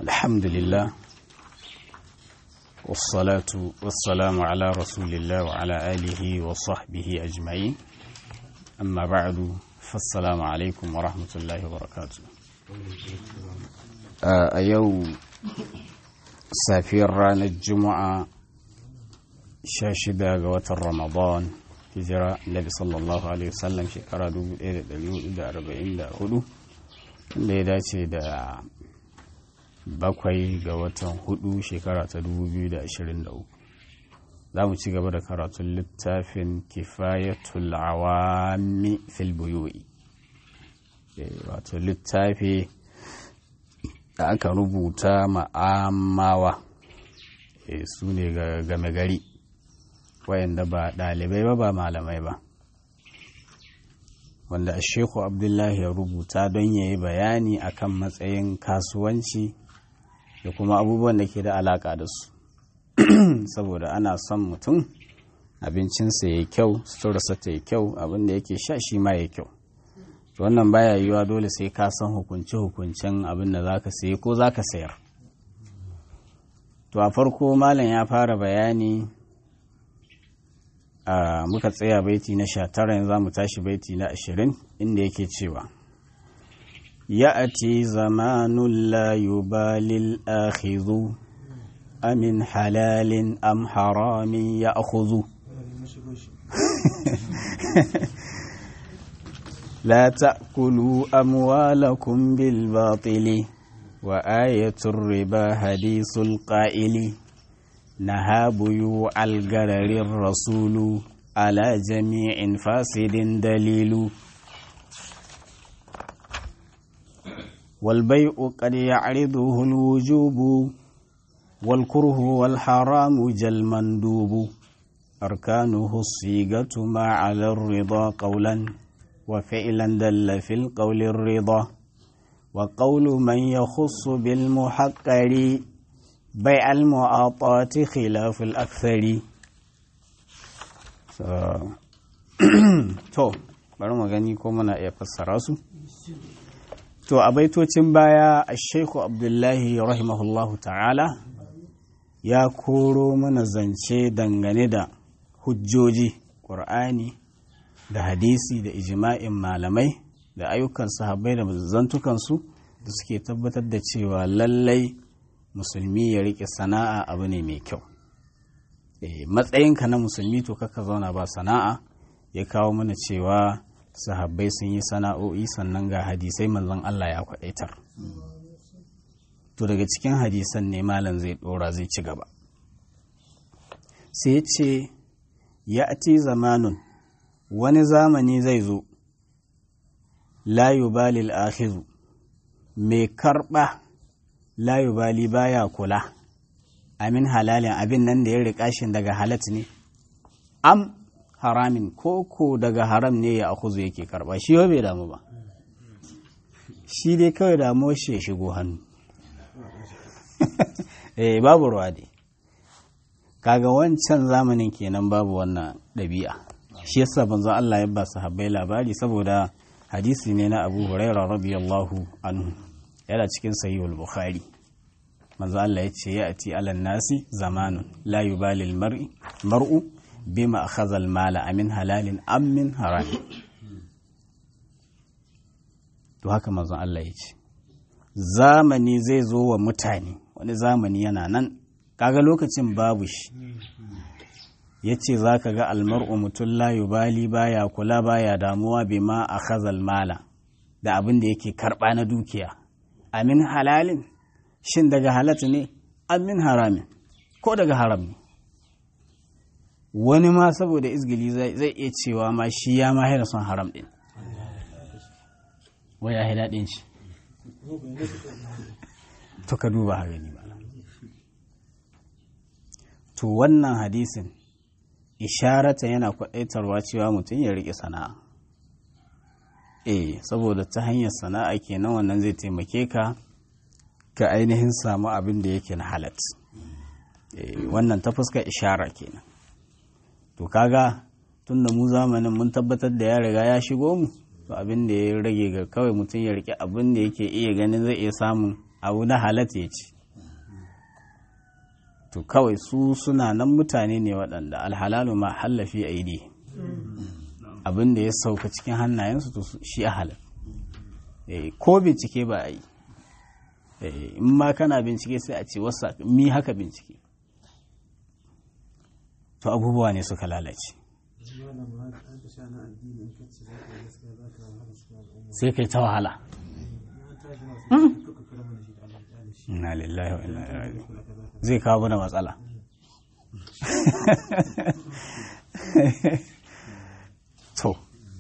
الحمد لله والصلاة والسلام على رسول الله وعلى آله وصحبه أجمعين أما بعد فالسلام عليكم ورحمة الله وبركاته a yau safiyar ranar juma'a 16 ga watan ramadan hijira nabi sallallahu alaihi wasallam shekara 1444 da ya dace da bakwai ga watan hudu shekara ta 2023 za mu ci gaba da karatun littafin kifayatul awami fil buyu'i wato littafi da aka rubuta ma'amawa su ne ga game gari wayanda ba ɗalibai ba ba malamai ba wanda sheku abdullahi ya rubuta don ya yi bayani akan matsayin kasuwanci da kuma abubuwan da ke da alaƙa da su saboda ana son mutum abincinsa ya kyau suturarsa ta yi kyau abinda yake sha shi ma ya kyau wannan baya yiwuwa dole sai ka san hukunce-hukuncen abin da za ka sayi ko za ka sayar to a farko malam ya fara bayani a muka tsaya baiti na sha tara yanzu za mu tashi baiti na ashirin inda yake cewa ya'ati zamanun la yubalil akhidhu amin halalin am haramin ya akhudhu لا تأكلوا أموالكم بالباطل وآية الربا حديث القائل نهى بيوع الغرر الرسول على جميع فاسد دليل والبيع قد يعرضه الوجوب والكره والحرام جل مندوب أركانه الصيغة ما على الرضا قولا وفعلا دل في القول الرضا وقول من يخص بالمحقر بيع المعاطات خلاف الأكثر to bari mu gani ko muna iya fassara su to a baitocin baya a sheku abdullahi rahimahullahu ta'ala ya koro mana zance dangane da hujjoji ƙur'ani da hadisi da ijima'in malamai da ayyukan sahabbai da zantukansu da suke tabbatar da cewa lallai musulmi ya rike sana'a abu ne mai kyau matsayinka na musulmi to kaka zauna ba sana'a ya kawo mana cewa sahabbai sun yi sana'o'i sannan ga hadisai manzon Allah ya kwadaitar to daga cikin hadisan ne malam zai dora zai ci gaba sai ce ya zamanun wani zamani zai zo layubali al'akhizu mai karɓa layubali baya kula amin halalin abin nan da ya riƙa shi daga halat ne am haramin koko daga haram ne ya akuzu yake karɓa shi bai damu ba shi dai kawai damuwar shi ya shigo hannu eh babu ruwa dai kaga wancan zamanin kenan babu wannan ɗabi'a shi yasa banzo Allah ya ba sahabbai labari saboda hadisi ne na Abu Huraira radiyallahu anhu yana cikin sahihul Bukhari manzo Allah ya ce ya ati alan nasi zamanun la yubali mar'i mar'u bima akhadha al-mala amin halalin am min haram to haka manzo Allah ya ce zamani zai zo wa mutane wani zamani yana nan kaga lokacin babu shi ya ce za ka ga almar'u mutum layu bali baya kula baya damuwa bai ma a khazal mala da abin da yake karɓa na dukiya amin halalin shin daga halatu ne amin haramin ko daga haram ne wani ma saboda izgili zai iya cewa ma shi ya ma haina son haram ɗin waya ya daɗin shi to ka duba ha gani ba to wannan hadisin isharata yana kwaɗaitarwa cewa mutum ya riƙe sana'a eh saboda ta hanyar sana'a kenan wannan zai taimake ka ka ainihin samu abin da yake na halat wannan ta fuska ishara kenan to kaga tun da mu zamanin mun tabbatar da ya riga ya shigo mu to abin da ya rage ga kawai mutum ya rike abin da yake iya ganin zai iya samun abu na halatta ya ci to kawai su suna nan mutane ne waɗanda alhalalu ma hallafi aidi abin da ya sauka cikin hannayensu to shi a halal ko bincike ba a yi in ma kana bincike sai a ce wasa mi haka bincike to abubuwa ne suka lalace sai kai ta wahala inna lillahi wa inna ilaihi zai kawo mana matsala to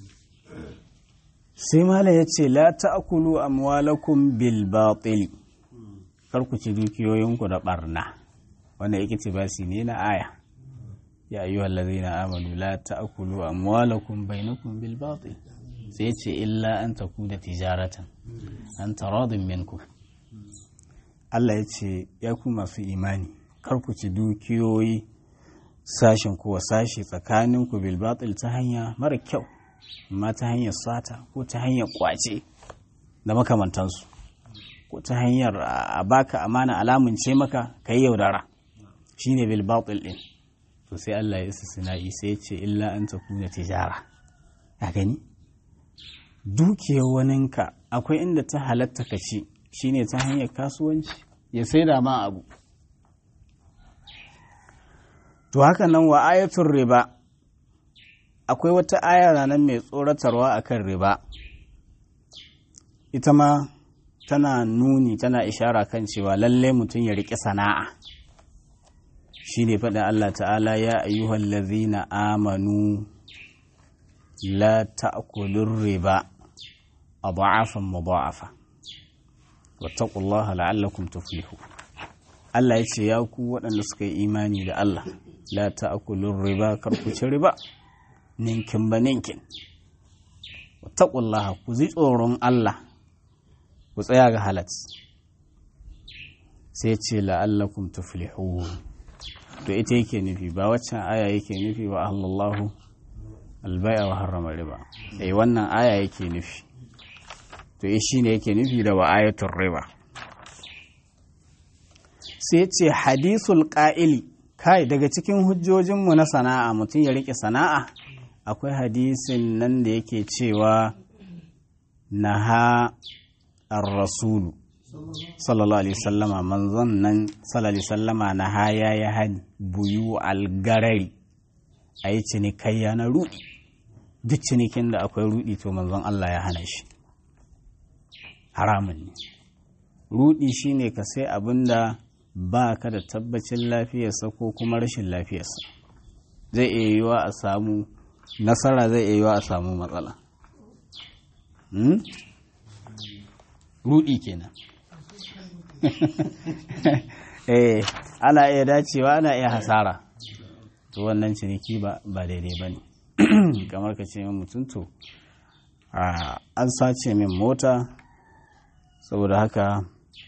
sai mala ya ce la ta'kulu amwalakum bil batil kar ku ci dukiyoyinku da barna wanda yake ce basi ne na aya ya ayyuhal ladzina amanu la ta'kulu amwalakum bainakum bil batil sai ce illa an takuna tijaratan an taradin minkum Allah ya ce ya ku masu imani kar ku ci dukiyoyi sashen kuwa sashi tsakaninku bil batil ta hanya mara kyau amma ta hanyar sata ko ta hanyar kwace da makamantansu ko ta hanyar a baka amana alamun ce maka ka yi yaudara shine bil batil din to sai Allah ya istisna'i sai ya ce illa an takuna tijara a gani dukiyar waninka akwai inda ta halatta ka ci shine ta hanyar kasuwanci ya saida ma abu to haka nan wa ayatul riba akwai wata aya nan mai tsoratarwa akan riba ita ma tana nuni tana ishara kan cewa lalle mutum ya riƙe sana'a shine faɗin Allah ta'ala ya ayyuhal ladzina amanu la ta'kulur riba adha'afan mudha'afa wattaqullaha la'allakum tuflihu Allah ya ce ya ku waɗanda suka yi imani da Allah la ta'kulur riba kar ku ci riba ninkin ba ninkin wattaqullaha ku ji tsoron Allah ku tsaya ga halat sai ce la'allakum tuflihu to ita yake nufi ba waccan aya yake nufi wa ahlallahu albai'a wa harrama riba eh wannan aya yake nufi to shi ne yake nufi da wa ayatul riba sai ce hadisul ƙa'ili kai daga cikin hujjojinmu na sana'a mutum ya riƙe sana'a akwai hadisin nan da yake cewa na ha rasulu sallallahu alaihi sallama manzon nan sallallahu alaihi sallama na ha ya yi hani buyu algarari a yi cinikayya na rudi duk cinikin da akwai rudi to manzon Allah ya hana shi haramun ne rudi shine ka sai abin da ba ka da tabbacin lafiyarsa ko kuma rashin lafiyarsa zai iya yiwa a samu nasara zai iya yiwa a samu matsala rudi kenan eh ana iya dacewa ana iya hasara to wannan ciniki ba daidai ba ne kamar ka ce min mutum to an sace min mota saboda haka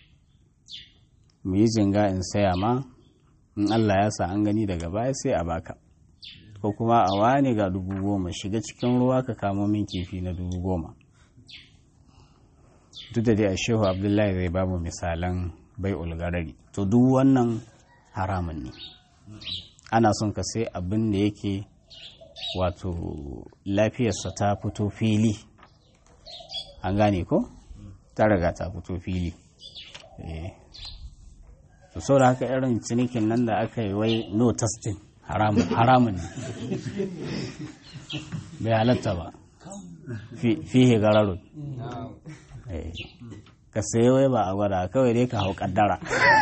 mu yi jinga in saya ma in Allah ya sa an gani daga baya sai a baka ko kuma a wani ga dubu goma shiga cikin ruwa ka kamo min kifi na dubu goma duk da dai a shehu abdullahi zai ba mu misalan bai ulgarari to duk wannan haramun ne ana son ka sai abin da yake wato lafiyarsa ta fito fili an gane ko ta riga ta fito fili to sau da haka irin cinikin nan da aka yi wai no testing haramun ne bai halatta ba fihe gararun ka sayi wai ba a gwada kawai dai ka hau kaddara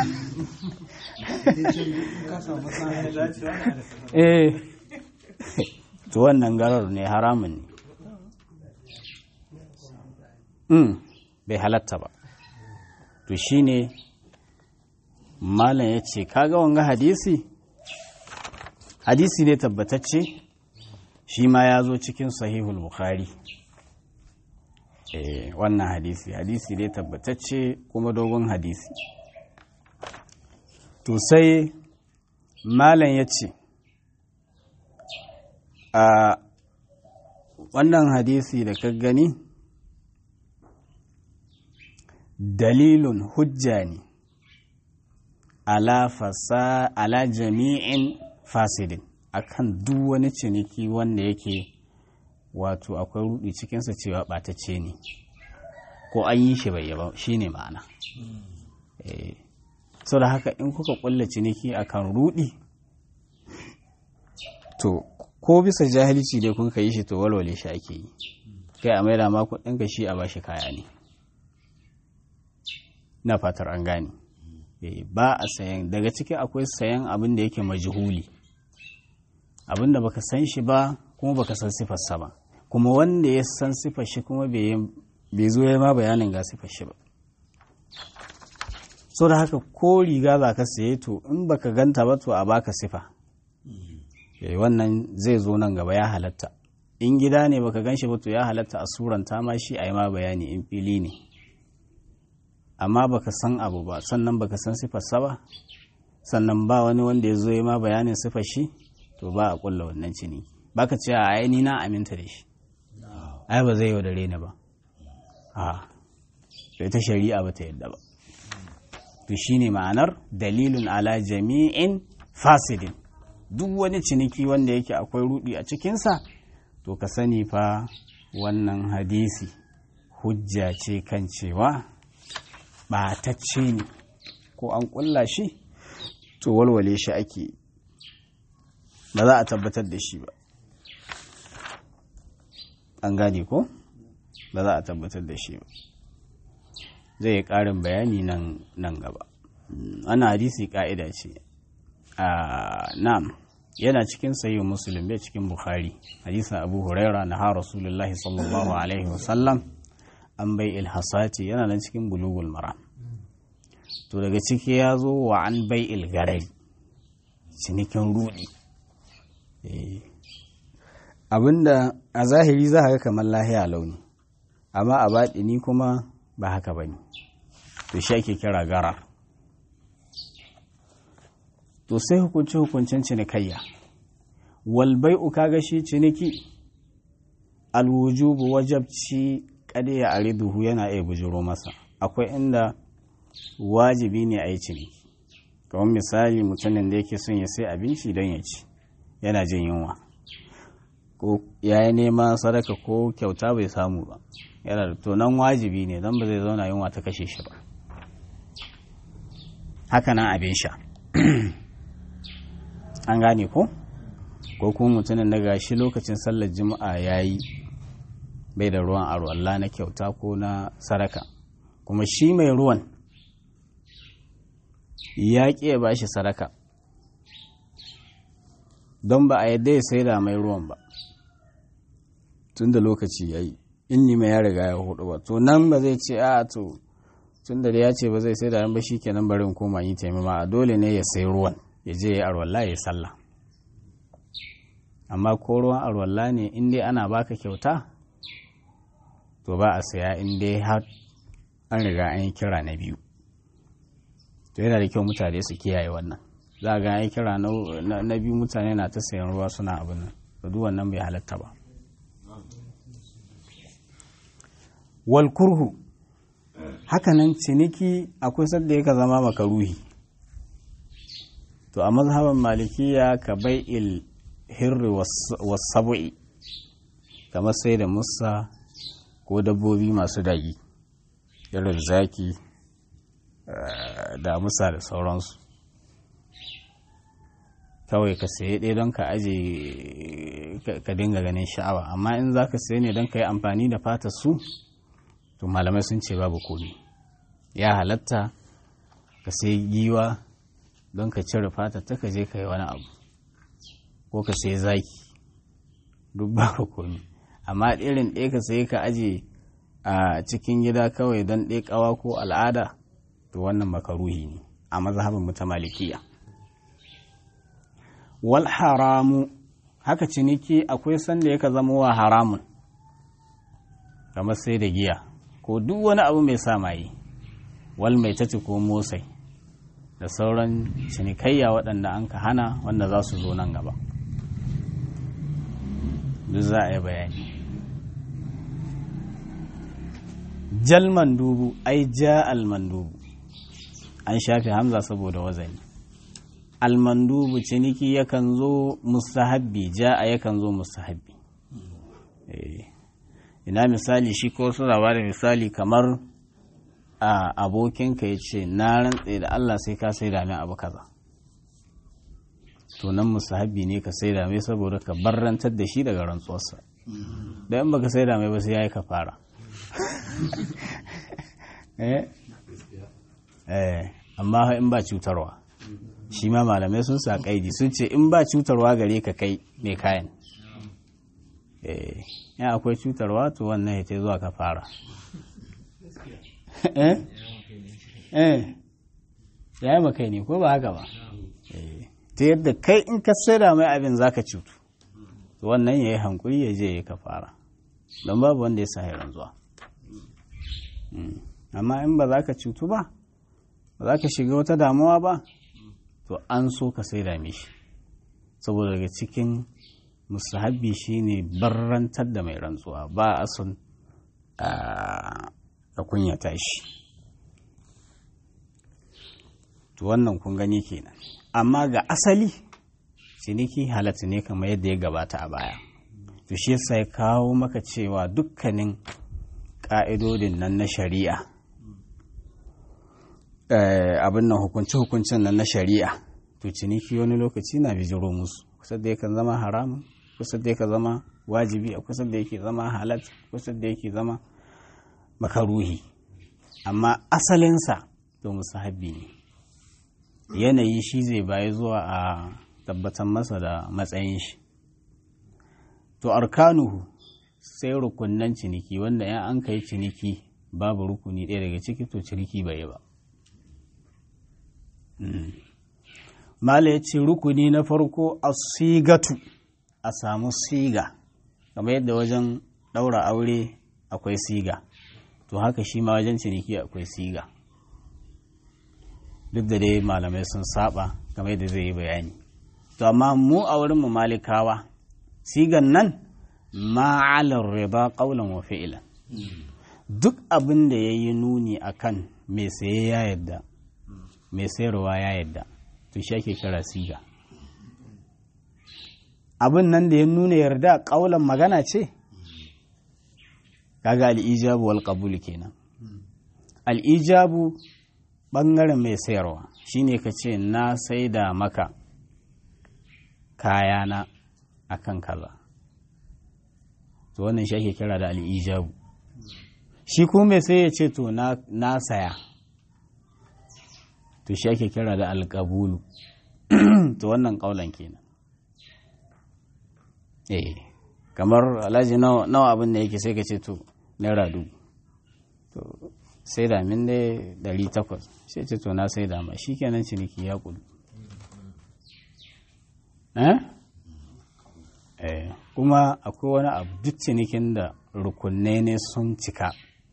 eh to wannan garar ne haramun ne bai halatta ba to shine malam ya ce kaga wanga hadisi hadisi ne tabbatacce shi ma ya zo cikin sahihul bukhari eh wannan hadisi hadisi ne tabbatacce kuma dogon hadisi to sai malam ya ce a wannan hadisi da ka gani dalilun hujja ne ala fasa ala jami'in fasidin akan duk wani ciniki wanda yake wato akwai rudi cikinsa cewa ɓatacce ne ko an yi shi bai yaba shi ne ma'ana sau da haka in kuka ƙulla ciniki akan rudi to ko bisa jahilci dai kun yi shi to walwale shi ake yi kai a maida ma kuɗinka shi a bashi kaya ne na fatar an gane ba a sayan daga ciki akwai sayan abin da yake majhuli abin da baka san shi ba kuma baka san sifarsa ba kuma wanda ya san sifar shi kuma bai zo ya ma bayanin ga sifar shi ba so da haka ko riga za ka saye to in baka ganta ba to a baka sifa wannan zai zo nan gaba ya halatta in gida ne baka gan shi ba to ya halatta a suranta ma shi a yi ma bayani in fili ne amma baka san abu ba sannan baka san sifarsa ba sannan ba wani wanda ya zo ya ma bayanin sifar shi to ba a kulla wannan cini baka ce a ai ni na aminta da shi ai ba zai yaudare ni ba a to ita shari'a ba ta yadda ba to shine ma'anar dalilun ala jami'in fasidin duk wani ciniki wanda yake akwai rudi a cikinsa to ka sani fa wannan hadisi hujja ce kan cewa ɓatacce ne ko an ƙulla shi to walwale shi ake ba za a tabbatar da shi ba an gane ko ba za a tabbatar da shi ba zai yi ƙarin bayani nan gaba ana hadisi ƙa'ida ce a nam yana cikin sayi musulun bai cikin bukhari hadisin abu huraira na ha rasulullahi sallallahu alaihi wasallam an bai ilhasati yana nan cikin bulugul mara to daga ciki ya zo wa an bai ilgarari cinikin rudi abinda a zahiri za ga kamar lahiya launi amma a baɗini kuma ba haka ba ne to shi ake kira gara to sai hukunci hukuncin cinikayya walbai uka ga shi ciniki alwujubu wajabci kada ya ariduhu yana iya bujiro masa akwai inda wajibi ne a yi ciniki kamar misali mutumin da yake son ya sai abinci don ya ci yana jin yunwa ko ya yi nema sadaka ko kyauta bai samu ba yana da tonan wajibi ne don ba zai zauna yunwa ta kashe shi ba haka nan abin sha an gane ko ko kuma mutumin da gashi lokacin sallar juma'a ya yi bai da ruwan aro Allah na kyauta ko na sadaka kuma shi mai ruwan ya ƙi ya bashi sadaka don ba a yadda ya sai da mai ruwan ba tun da lokaci ya yi in mai ya riga ya hudu ba to nan ba zai ce a to tun da ya ce ba zai sai da ba shi kenan barin koma yi taimama a dole ne ya sai ruwan ya je ya arwalla ya sallah amma ko ruwan arwalla ne in dai ana baka kyauta to ba a saya in dai har an riga an yi kira na biyu to yana da kyau mutane su kiyaye wannan za a ga an yi kira na biyu mutane na ta sayan ruwa suna abin nan da duk wannan bai halatta ba wal kurhu hakanan ciniki akwai sadda yaka zama makaruhi to a mazhaban malikiya ka bai il hirri wasabu'i kamar sai da musa ko dabbobi masu dagi irin zaki da musa da sauransu kawai ka saye ɗaya don ka aje ka dinga ganin sha'awa amma in za ka saye ne don ka yi amfani da fata su to malamai sun ce babu komi ya halatta ka sayi giwa don ka cire fata ta ka je ka yi wani abu ko ka sayi zaki duk babu komi amma irin ɗaya ka sayi ka aje a cikin gida kawai don ɗaya ƙawa ko al'ada to wannan makaruhi ne a mazhabin ta malikiya wal haramu haka ciniki akwai sanda yaka zama wa haramun kamar sai da giya ko duk wani abu mai sa maye wal mai tace ko motsai da sauran cinikayya waɗanda an ka hana wanda za su zo nan gaba duk za a yi bayani jal mandubu ai ja almandubu an shafe hamza saboda wazani almandubu ciniki yakan zo mustahabbi ja a yakan zo mustahabbi ina misali shi ko suna ba da misali kamar a abokinka ya ce na rantse da Allah sai ka sai min abu kaza to nan musahabi ne ka sai mai saboda ka barrantar da shi daga rantsuwarsa da in baka sai mai ba sai yayi ka fara eh amma in ba cutarwa shi ma malamai sun sa kaidi sun ce in ba cutarwa gare ka kai mai kayan eh ya akwai cutarwa to wannan ya ce zuwa ka fara eh eh ya yi makai ne ko ba haka ba ta yadda kai in ka saida mai abin zaka cutu to wannan ya yi hankuri ya je ya ka fara don babu wanda ya sa zuwa amma in ba za ka cutu ba ba za ka shiga wata damuwa ba to an so ka saida mishi saboda daga cikin musahabi shine barrantar da mai rantsuwa ba a son a kunyata shi to wannan kun gani kenan amma ga asali ciniki halatta ne kamar yadda ya gabata a baya to shi yasa ya kawo maka cewa dukkanin ƙa'idodin nan na shari'a abin nan hukunce-hukuncen nan na shari'a to ciniki wani lokaci na bijiro musu kusa da yakan zama haramun kusa da yake zama wajibi a kusa da yake zama halat kusa da yake zama makaruhi amma asalinsa to musahabi ne yanayi shi zai bayi zuwa a tabbatar masa da matsayin shi to arkanuhu sai rukunnan ciniki wanda ya an kai ciniki babu rukuni ɗaya daga ciki to ciniki bai yi ba mala ya ce rukuni na farko a sigatu a samu siga kamar yadda wajen ɗaura aure akwai siga to haka shi ma wajen ciniki akwai siga duk da dai malamai sun saba kamar yadda zai yi bayani to amma mu a wurin mu malikawa sigan nan ma'alar riba qaulan wa fi'lan duk abin da yayi nuni akan mai saye ya yadda mai sayarwa ya yadda to shi ake kira siga abin nan da ya nuna yarda ƙaulan magana ce kaga al'ijabu wal qabul kenan al'ijabu ɓangaren mai sayarwa shine ka ce na saida maka kayana akan kaza to wannan shi ake kira da al'ijabu shi kuma mai sai ya ce to na saya to shi ake kira da alƙabulu to wannan ƙaulan kenan eh kamar alhaji nawa abin da yake sai ka ce to naira dubu to sai da min dai dari takwas sai ce to na sai da ma shi kenan ciniki ya kudu eh kuma akwai wani abu duk cinikin da rukunai ne sun cika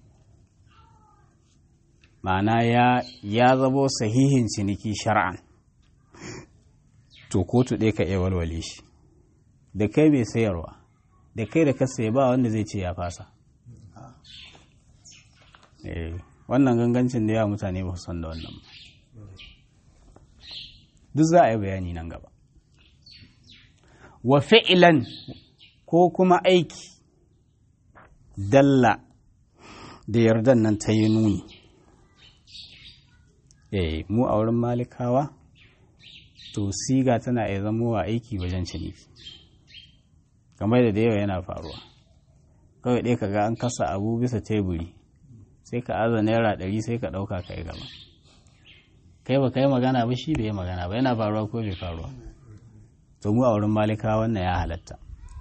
ma'ana ya ya zabo sahihin ciniki shar'an to kotu ɗaya ka iya walwale shi da kai mai sayarwa da kai da ka sayi ba wanda zai ce ya fasa wannan gangancin da yawa mutane ba san da wannan ba duk za a yi bayani nan gaba wa fi'ilan ko kuma aiki dalla da yardan nan ta yi nuni eh mu a wurin malikawa to siga tana iya zamowa aiki wajen ciniki kamar da da yawa yana faruwa kawai ɗaya kaga an kasa abu bisa teburi sai ka aza naira ɗari sai ka ɗauka ka yi gaba kai ba ka yi magana ba shi bai yi magana ba yana faruwa ko bai faruwa to mu a wurin malika wannan ya halatta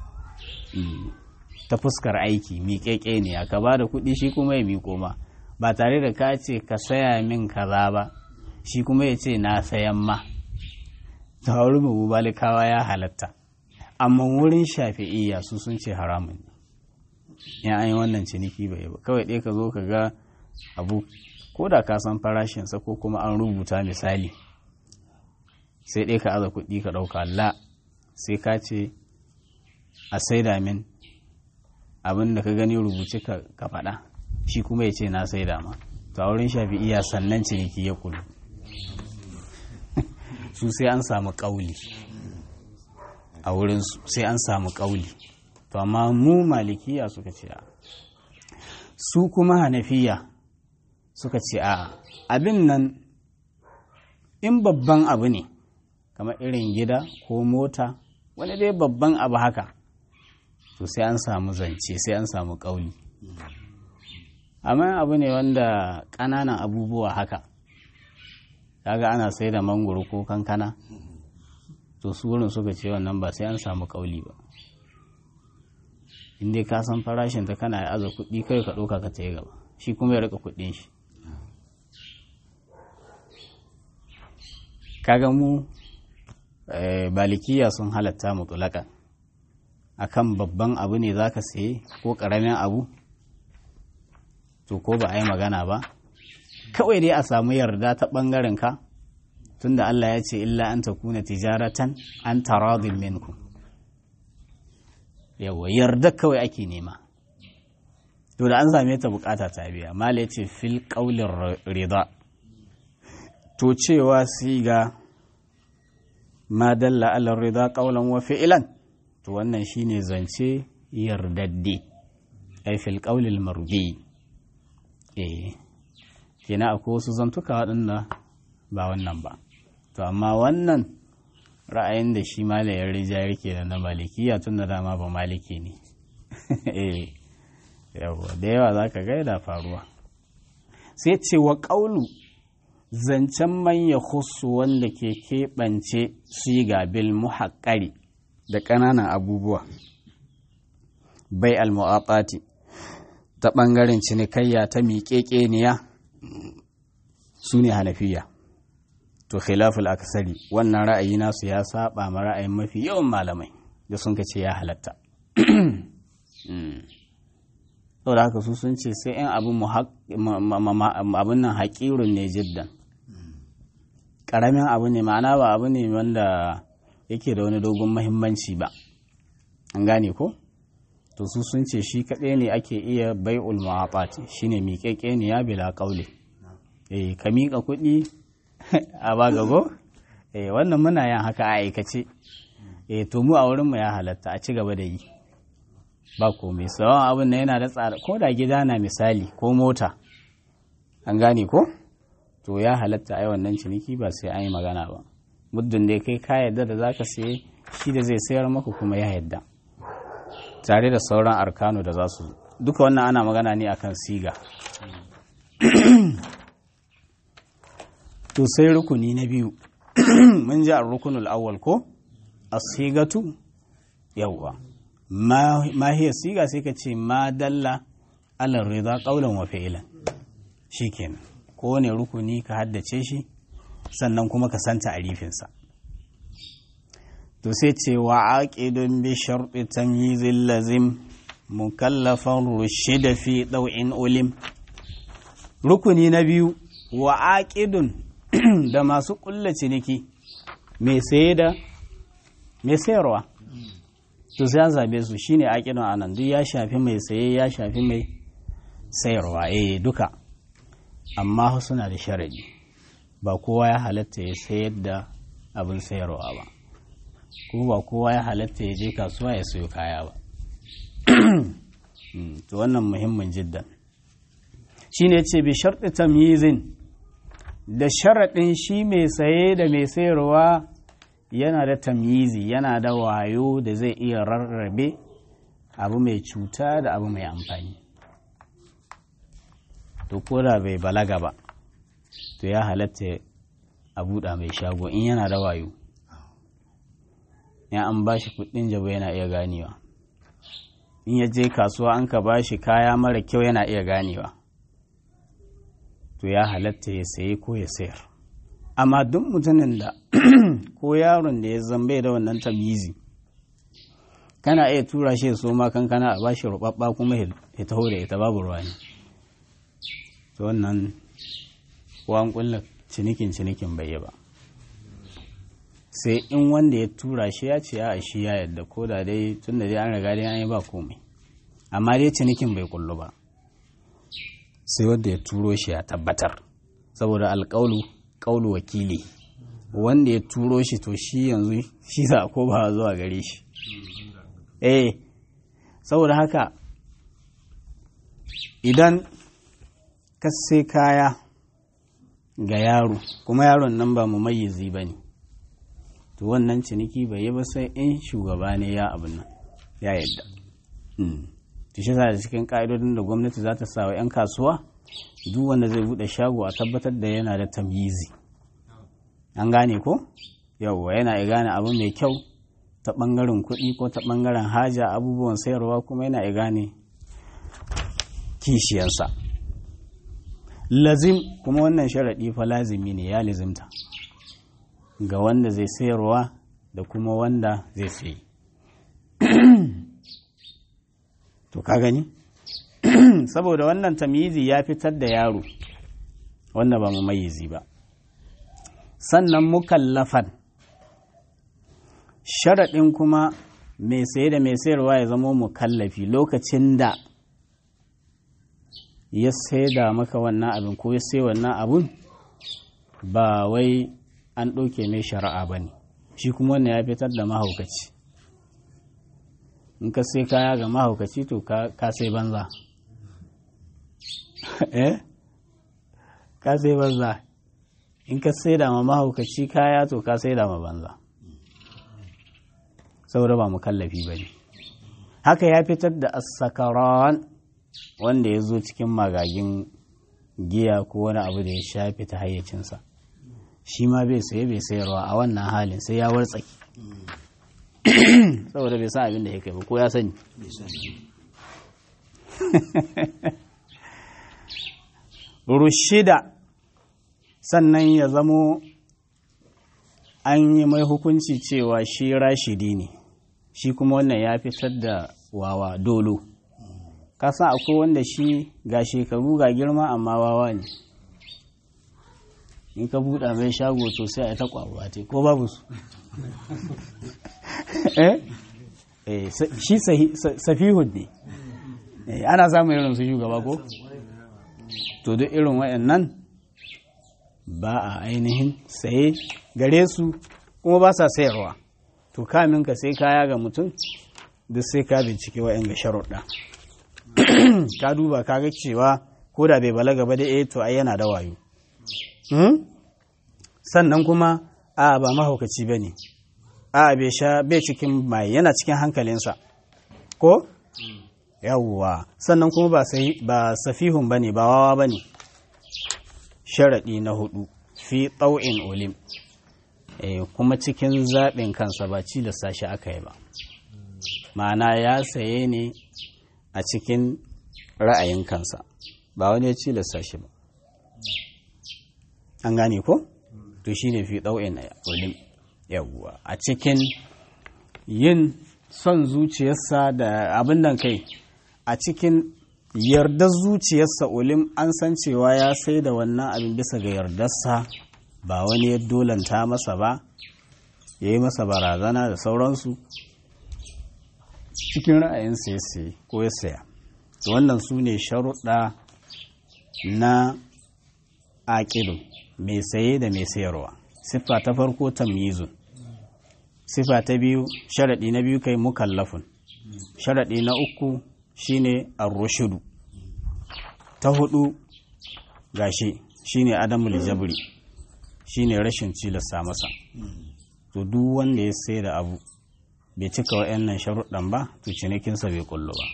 ta fuskar aiki miƙeƙe ne aka ba da kuɗi shi kuma ya miƙo ma ba tare da ka ce ka saya min kaza ba shi kuma ya ce na sayan ma ta wurin mu malikawa ya halatta amma wurin shafi'iyya su sun ce haramun ne in an yi wannan ciniki bai ba kawai ɗaya ka zo ka ga abu ko da ka san farashinsa ko kuma an rubuta misali sai ɗaya ka aza kuɗi ka ɗauka la sai ka ce a saida min abin da ka gani rubuce ka faɗa shi kuma ya ce na sai dama to a wurin shafi'iya sannan ciniki ya kulu su sai an samu ƙauli a wurin sai an samu ƙauli to amma mu malikiya suka ce a su kuma hanafiya suka ce a abin nan in babban abu ne kamar irin gida ko mota wani dai babban abu haka to sai an samu zance sai an samu ƙauli amma abu ne wanda ƙananan abubuwa haka kaga ana sai da mangoro ko kankana to su wurin suka ce wannan ba sai an samu ƙauli ba inda ka san farashin ta kana aza kuɗi kai ka ɗauka ka tayi gaba shi kuma ya rika kuɗin shi kaga mu balikiya sun halatta mutulaka akan babban abu ne zaka saye ko ƙaramin abu to ko ba a yi magana ba kawai dai a samu yarda ta ɓangaren ka tunda Allah ya ce illa an ta kuna tijaratan an taradin minku yawa yarda kawai ake nema to da an same ta bukata ta biya mala ya ce fil ƙaulin rida to cewa siga ma dalla ala rida ƙaulan wa fi'ilan to wannan shine zance yardadde ai fil ƙaulil marbi eh kina akwai wasu zantuka waɗanda ba wannan ba to amma wannan ra'ayin da shi malayar rija yake da na malikiya tun da dama ba maliki ne eh yawa da yawa za ka gaida faruwa sai ce wa ƙaulu zancen manya husu wanda ke keɓance siga bil muhaƙari da ƙananan abubuwa bai al-mu'atati ta ɓangaren cinikayya ta miƙeƙeniya su ne hanafiya to khilaful akasari wannan ra'ayi nasu ya saba ma ra'ayin mafi yawan malamai da sun ce ya halatta saboda haka su sun ce sai 'yan abin nan haƙirun ne jiddan ƙaramin abu ne ma'ana ba abu ne wanda yake da wani dogon mahimmanci ba an gane ko? to su sun ce shi kaɗai ne ake iya bai'ul mu'afati shine miƙeƙe ne ya bila ƙaule eh ka miƙa kuɗi a bagago eh wannan muna yin haka a aikace eh to mu a wurin mu ya halatta a ci gaba da yi ba komai sawan abin na yana da tsara ko da gida na misali ko mota an gane ko to ya halatta ai wannan ciniki ba sai an yi magana ba muddin da kai ka yarda da zaka saye shi da zai sayar maka kuma ya yarda tare da sauran arkanu da za su duka wannan ana magana ne akan siga to sai rukuni na biyu mun ji a rukunul awwal ko asigatu yawwa ma hiya siga sai ka ce ma dalla ala rida qaulan wa fi'lan shikenan ko ne rukuni ka haddace shi sannan kuma ka san ta'arifinsa to sai ce wa aqidun bi sharti tamyizil lazim mukallafan rushida fi daw'in ulim rukuni na biyu wa aqidun da masu kulla ciniki mai saye da mai sayarwa to sai an zabe su shine aqidun anan duk ya shafi mai saye ya shafi mai sayarwa eh duka amma suna da sharadi ba kowa ya halatta ya sayar da abin sayarwa ba kuma ba kowa ya halatta ya je kasuwa ya sayo kaya ba to wannan muhimmin jiddan shine ce bi sharɗi tamyizin da sharaɗin shi mai saye da mai sayarwa yana da tamyizi yana da wayo da zai iya rarrabe abu mai cuta da abu mai amfani to ko da bai balaga ba to ya halatta a buɗa mai shago in yana da wayo ya an ba shi kuɗin jabo yana iya ganewa in ya je kasuwa an ka ba shi kaya mara kyau yana iya ganewa to ya halatta ya saye ko ya sayar amma duk mutumin da ko yaron da ya zambe da wannan tamizi kana iya tura shi so ma kankana a bashi rubabba kuma ya taho da ita babu ruwa ne to wannan ko an kulla cinikin cinikin bai yi ba sai in wanda ya tura shi ya ce a shi ya yadda ko da dai tun da dai an riga dai an yi ba komai amma dai cinikin bai kullu ba sai wanda ya turo shi ya tabbatar saboda alƙaulu ƙaulu wakili wanda ya turo shi to shi yanzu shi za ko ba zuwa gare shi eh saboda haka idan ka sai kaya ga yaro kuma yaron nan ba mu mayyizi ba ne to wannan ciniki bai yi ba sai in shugaba ne ya abin nan ya yadda to shi da cikin ka'idodin da gwamnati za ta sa wa 'yan kasuwa duk wanda zai bude shago a tabbatar da yana da tamyizi an gane ko yauwa yana gane abu mai kyau ta ɓangaren kuɗi ko ta ɓangaren haja abubuwan sayarwa kuma yana gane kishiyansa lazim kuma wannan sharaɗi fa lazimi ne ya lazimta ga wanda zai sayarwa da kuma wanda zai sayi to ka gani saboda wannan tamyizi ya fitar da yaro wanda ba mu mayizi ba sannan mukallafan sharaɗin kuma mai saye da mai sayarwa ya zama mukallafi lokacin da ya da maka wannan abin ko ya sai wannan abin ba wai an ɗauke mai shari'a ba ne shi kuma wannan ya fitar da mahaukaci in ka sai kaya ga mahaukaci to ka sai banza eh ka sai banza in ka sai da ma mahaukaci kaya to ka sai da ma banza saboda ba mukallafi ba ne haka ya fitar da asakaran wanda ya zo cikin magagin giya ko wani abu da ya shafi ta hayyacinsa shi ma bai saye bai sayarwa a wannan halin sai ya wartsaki saboda bai san abin da ya kai ba ko ya sani rushida sannan ya zamo an yi mai hukunci cewa shi rashidi ne shi kuma wannan ya fitar da wawa dolo kasan akwai wanda shi ga shekaru ga girma amma wawa ne in ka buɗa mai shago to sai a ta ƙwaruwa te ko babu su shi safihud ne ana samun irin su shugaba ko to duk irin waɗannan ba a ainihin saye gare su kuma ba sa sayarwa to kamin ka sai kaya ga mutum duk sai ka bincike wa'yan ga sharuɗa ka duba ka ga cewa ko da bai balaga ba da eh to ai yana da wayo sannan kuma a ba mahaukaci ba ne a bai sha bai cikin mai yana cikin hankalinsa ko yawwa sannan kuma ba ba safihun ba ne ba wawa ba ne sharaɗi na hudu fi ɗau'in olim kuma cikin zaɓin kansa ba cilasta shi aka yi ba ma'ana ya saye ne a cikin ra'ayin kansa ba wani ya cilasta shi ba an gane ko to shi ne fi ɗau'in olim yawwa a cikin yin son zuciyarsa da abin nan kai a cikin yardar zuciyarsa olim an san cewa ya sai da wannan abin bisa ga yardarsa ba wani ya dolanta masa ba ya yi masa barazana da sauransu cikin ra'ayinsa ya sai ko ya saya wannan su ne sharuɗa na aƙilu mai saye da mai sayarwa siffa ta farko tamyizun siffa ta biyu sharaɗi na biyu kai mukallafun sharaɗi na uku shine ar-rushudu ta hudu gashi shine adamul jabri shine rashin cilasta masa to duk wanda ya sai da abu bai cika wa'annan sharuɗan ba to cinikinsa bai kullu ba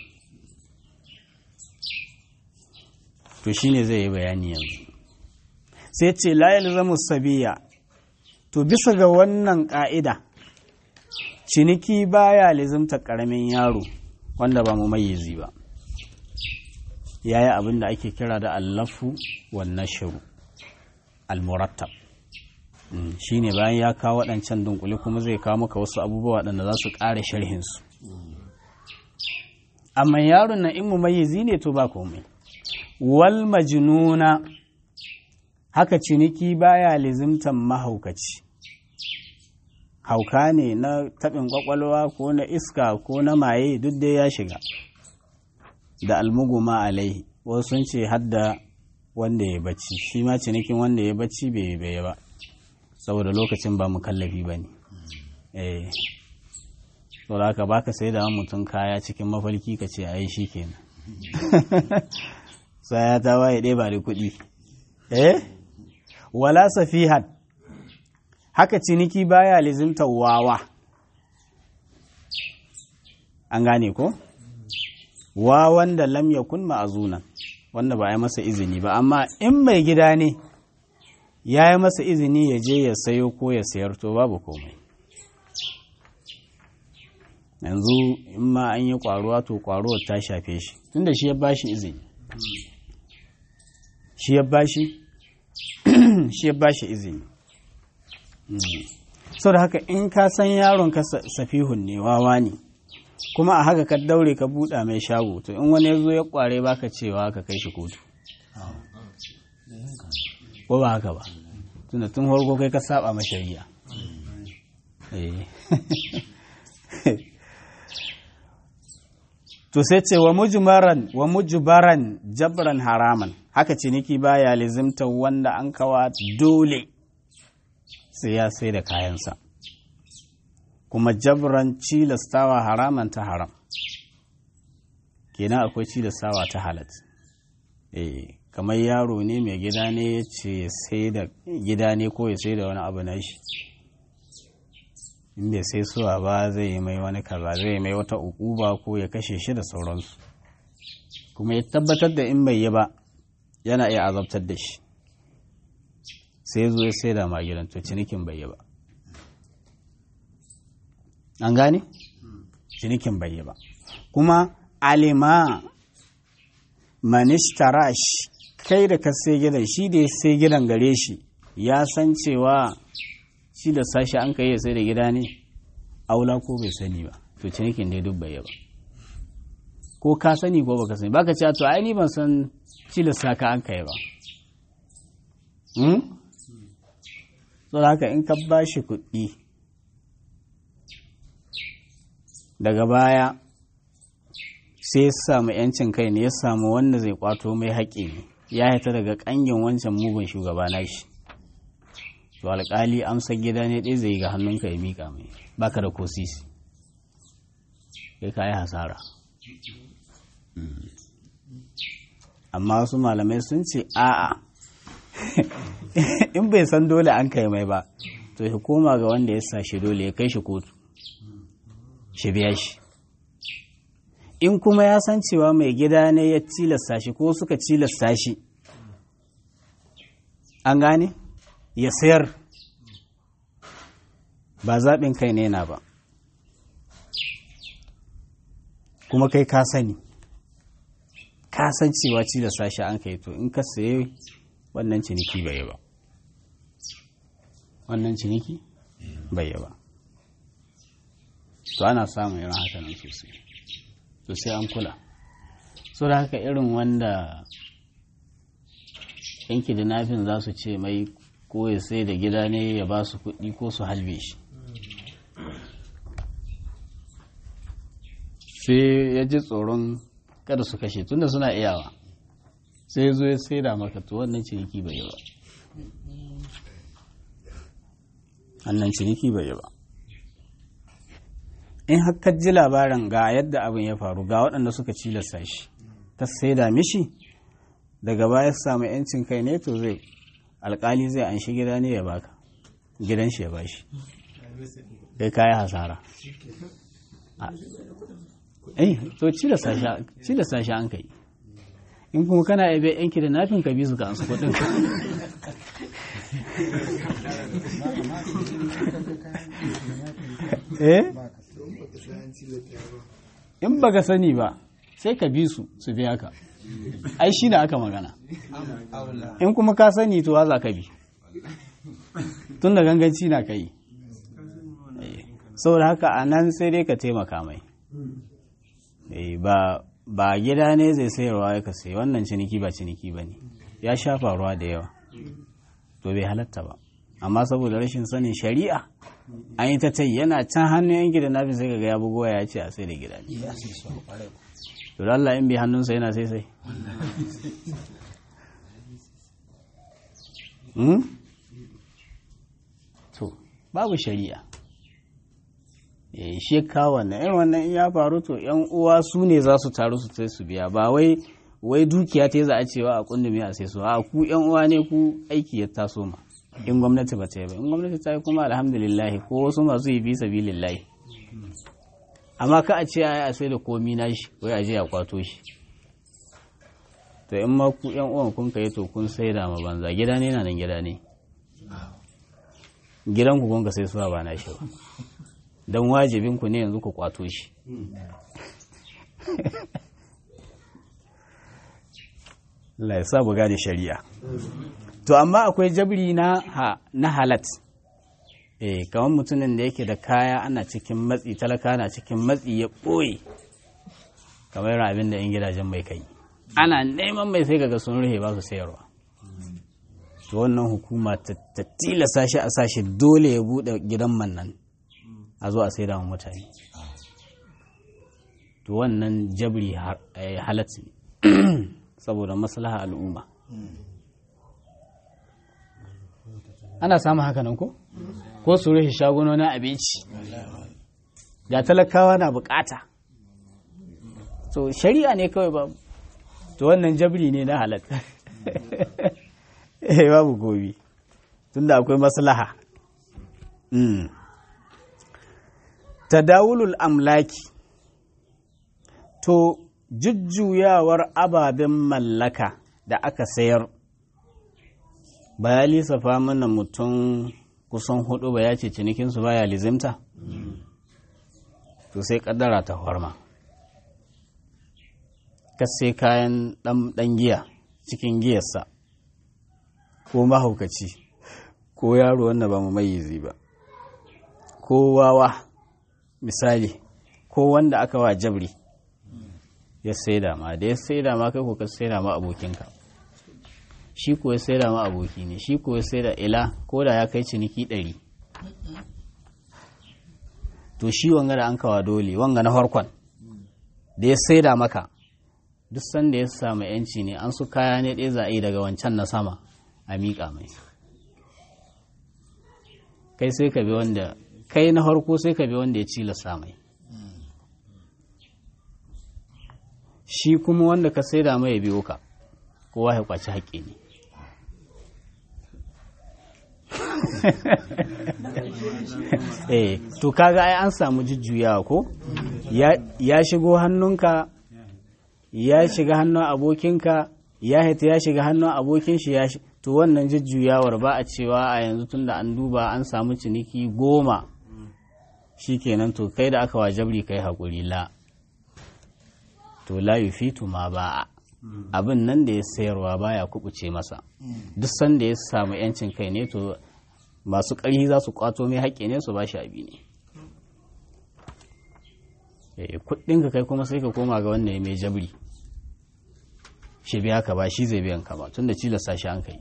to shine zai yi bayani yanzu sai ce la yalzamu sabiya to bisa ga wannan ƙa'ida ciniki baya lizimta ƙaramin yaro wanda ba mu mayyizi ba ya yi abin da ake kira da allafu wannan shiru almurattab shi ne bayan ya kawo waɗancan dunkule kuma zai kawo maka wasu abubuwa waɗanda za su ƙara sharhinsu amma yaron na in mu mayyizi ne to ba komai wal majnuna haka ciniki baya lizimtan mahaukaci hauka ne na taɓin ƙwaƙwalwa ko na iska ko na maye duk dai ya shiga da almuguma alaihi wasu sun ce hadda wanda ya bacci shi ma cinikin wanda ya bacci bai bai ba saboda lokacin ba mu kallafi ba ne eh to da haka baka sai da mutum kaya cikin mafarki ka ce ai shi kenan sai ya ta waye ɗaya ba da kuɗi eh wala safihan haka ciniki baya lizimtar wawa an gane ko wa wanda lam yakun ma'azunan wanda ba ya masa izini ba amma in mai gida ne ya yi masa izini ya je ya sayo ko ya sayar to babu komai yanzu in ma an yi kwaruwa to kwaruwar ta shafe shi tunda shi ya bashi izini shi ya bashi shi ya bashi izini sau da haka in ka san yaron ka safihun ne wawa ne kuma a haka ka daure ka buɗa mai shago to in wani ya zo ya kware baka cewa ka kai shi kotu ko ba haka ba tunda tun farko kai ka saba ma shari'a to sai ce wa mujmaran wa mujbaran jabran haraman haka ciniki baya lizimta wanda an kawa dole sai ya sai da kayansa kuma jabran cilastawa haraman ta haram kenan akwai cilastawa ta halat eh kamar yaro ne mai gida ne ya ce sai da gida ne ko ya sai da wani abu na shi in bai sai suwa ba zai yi mai wani kaza zai yi mai wata ukuba ko ya kashe shi da sauransu kuma ya tabbatar da in bai yi ba yana iya azabtar da shi sai zo ya sai da ma gidan to cinikin bai yi ba an gane cinikin bai yi ba kuma alima manishtara kai da ka sai gidan shi da ya sai gidan gare shi ya san cewa shi da sashi an kai ya sai da gida ne aula ko bai sani ba to cinikin dai duk bai ba ko ka sani ko baka sani baka cewa to ai ni ban san cilasta ka an kai ba hmm so haka in ka bashi kuɗi daga baya sai ya samu yancin kai ne ya samu wanda zai kwato mai haƙƙi ne ya haita daga ƙangin wancan mugun shugaba na shi to alƙali amsar gida ne ɗaya zai ga hannunka ya miƙa mai baka da kosisi kai ka yi hasara amma wasu malamai sun ce a'a in bai san dole an kai mai ba to ya koma ga wanda ya sa shi dole ya kai shi kotu shi biya shi in kuma ya san cewa mai gida ne ya tilasta shi ko suka tilasta shi an gane ya sayar ba zaɓin kai ne na ba kuma kai ka sani ka san cewa tilasta shi an kai to in ka saye wannan ciniki bai ba wannan ciniki bai ba to ana samun irin haka nan sosai to sai an kula so da haka irin wanda yanki da nafin za su ce mai ko ya sai da gida ne ya ba su kuɗi ko su halbe shi sai ya ji tsoron kada su kashe tunda suna iyawa sai zo ya sai da maka to wannan ciniki bai yi ba wannan ciniki bai yi ba in haka ji labarin ga yadda abin ya faru ga waɗanda suka cilasta shi ta saida mishi daga baya samu yancin kai ne to zai alkali zai an shi gida ne ya baka gidan shi ya bashi kai kayi hasara eh to cilasta shi an kai in kuma kana ebe yanki da nafin ka bi su ka ansu kuɗin eh in baka sani ba sai ka bi su su biya ka ai shi da aka magana in kuma ka sani to za ka bi tun da ganganci na kai saboda haka a nan sai dai ka taimaka mai ba ba gida ne zai sayarwa ya ka sai wannan ciniki ba ciniki ba ne ya sha faruwa da yawa to bai halatta ba amma saboda rashin sanin shari'a an yi ta tai yana can hannun yan gida nafi sai kaga ya bugowa ya ce a sai da gida ne to Allah in bi hannunsa yana sai sai to babu shari'a shi kawo wannan irin wannan in ya faru to yan uwa su ne za su taru su sai su biya ba wai wai dukiya ta za a cewa a kundumi a sai su a ku yan uwa ne ku aiki ya taso ma in gwamnati ba ta yi ba in gwamnati ta yi kuma alhamdulillah ko wasu masu yi fi sabilillahi amma ka a ce a sai da komi na shi wai a je a kwato shi to in ma ku yan uwan kun kai to kun sai da ma banza gida ne na nan gida ne gidan ku kun ka sai suwa ba na shi ba don wajibin ku ne yanzu ku kwato shi Allah ya sa buga da shari'a to amma akwai jabri na ha, na halat eh kamar mutumin da yake da kaya ana cikin matsi talaka na cikin matsi ya ɓoye kamar abin da 'yan gidajen mai kai ana neman mai sai kaga sun rufe ba su sayarwa to wannan hukuma ta tilasa shi a sashi dole ya buɗe gidan man nan a zo a sai da mutane to wannan jabri halat ne saboda maslaha al'umma ana samun haka nan ko ko su rufe shagunonin abinci ga talakawa na bukata so shari'a ne kawai ba to wannan jabri ne na halatta eh babu gobi tunda akwai maslaha tadawulul amlaki to jujjuyawar ababen mallaka da aka sayar ba ya lissafa mana mutum kusan hudu ba ya ce cinikinsu baya lizimta to sai kaddara ta horma ka sai kayan dan giya cikin giyarsa ko mahaukaci ko yaro wanda ba mu mayizi ba ko wawa misali ko wanda aka wa jabri ya saida ma da ya saida ma kai ko ka saida ma abokinka shi ko ya saida ma aboki ne shi ko ya saida ila ko da ya kai ciniki ɗari to shi wanga da an kawa dole wanga na farkon da ya saida maka duk sanda ya samu yanci ne an su kaya ne ɗaya za a yi daga wancan na sama a miƙa mai kai sai ka bi wanda kai na farko sai ka bi wanda ya cilasa mai shi kuma wanda ka saida mai ya biyo ka kowa ya kwaci haƙƙi ne eh to kaga ai an samu jujjuyawa ko ya shigo hannunka ya shiga hannun abokinka ya hita ya shiga hannun abokin shi ya to wannan jujjuyawar ba a cewa a yanzu tunda an duba an samu ciniki goma shikenan to kai da aka wajabri kai haƙuri la to la yufitu ma ba abin nan da ya sayarwa baya kubuce masa duk sanda ya samu yancin kai ne to masu ƙarfi za su kwato mai haƙƙi ne su ba shi abi ne kuɗinka kai kuma sai ka koma ga wanda ya mai jabri shi biya ka ba shi zai biyan ka ba tun da cilasta shi an kai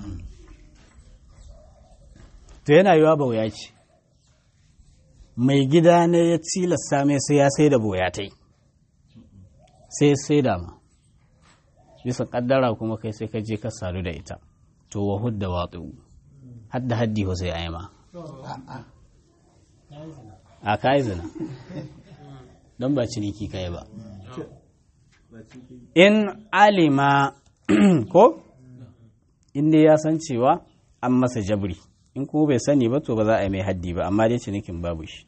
to yana yiwa bauya ce mai gida ne ya cilasta mai sai ya sai da boyatai sai sai da ma bisa kaddara kuma kai sai ka je ka sadu da ita to wa hudda watsu hadda haddi ho sai a yi ma a ka yi zina don ba ciniki kai ba in alima ko inda ya san cewa an masa jabri in kuma bai sani ba to ba za a yi mai haddi ba amma dai cinikin babu shi